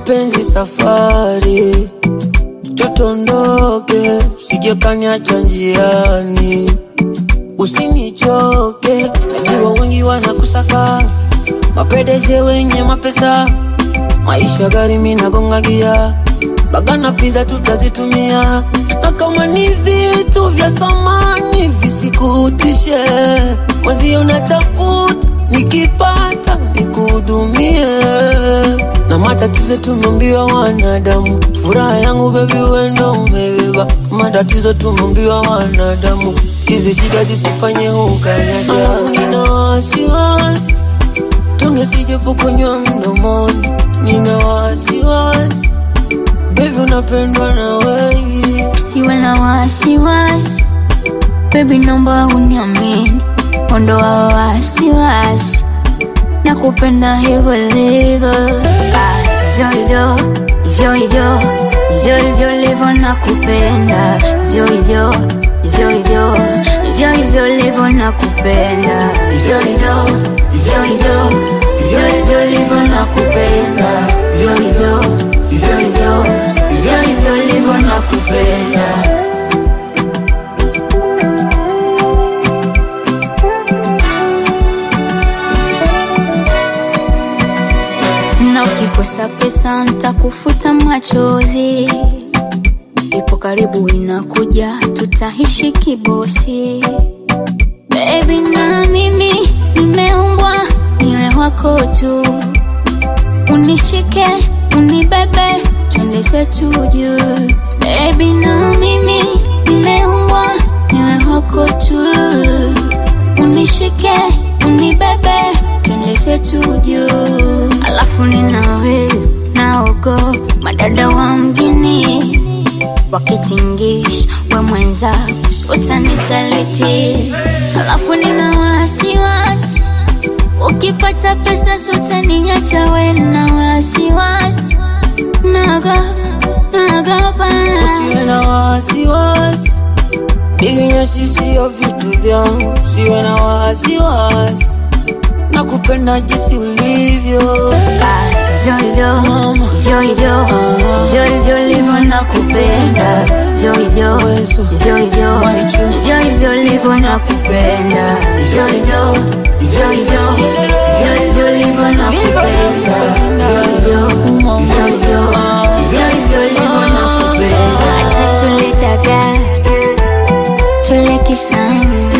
mapenzi safari, tutondoke, usije kaniacha njiani, usinichoke, najua wengi wanakusaka mapedeje wenye mapesa, maisha gari minagonga gia bagana pizza tutazitumia, na kama ni vitu vya samani visikutishe, mwezi unatafuta nikipata nikuhudumie, na matatizo tumeambiwa wanadamu, furaha yangu bebi wendo umebeba, matatizo tumeambiwa wanadamu, hizi shida zisifanye ukaniacha, alafu nina wasiwasi tonge sijapokonywa mdomoni, nina wasiwasi Baby unapendwa na wengi Usiwe na wasiwasi Baby naomba uniamini Ondoa wasiwasi Nakupenda hivyo hivyo Ah, Hivyo hivyo Hivyo hivyo Hivyo hivyo livyo nakupenda Hivyo hivyo Hivyo hivyo Hivyo hivyo livyo nakupenda Hivyo hivyo Hivyo hivyo Hivyo hivyo livyo nakupenda Hivyo hivyo Hivyo hivyo Hivyo hivyo livyo nakupenda na ukikosa pesa ntakufuta machozi, ipo karibu inakuja, tutaishi kibosi. Baby na mimi nimeumbwa niwe wako tu, unishike unibebe, twende zetu juu. Baby na mimi nimeumbwa niwe wako tu, unishike unibebe, twende zetu juu. Alafu ninawe naogo madada wa mjini wakitingisha we mwenza utanisaliti. Alafu nina wasiwasi ukipata pesa sutaniacha we na wasiwasi naga nagapa Usiwe na wasiwasi Biginyesi sio vitu vyangu Usiwe na wasiwasi Nakupenda jinsi ulivyo hivyo hivyo Mama. hivyo hivyo hivyo hivyo livyo nakupenda hivyo hivyo hivyo hivyo hivyo hivyo livyo nakupenda hivyo hivyo hivyo hivyo hivyo hivyo livyo nakupenda hivyo hivyo hivyo hivyo hivyo hivyo livyo nakupenda hata tule dagaa tule kisamvu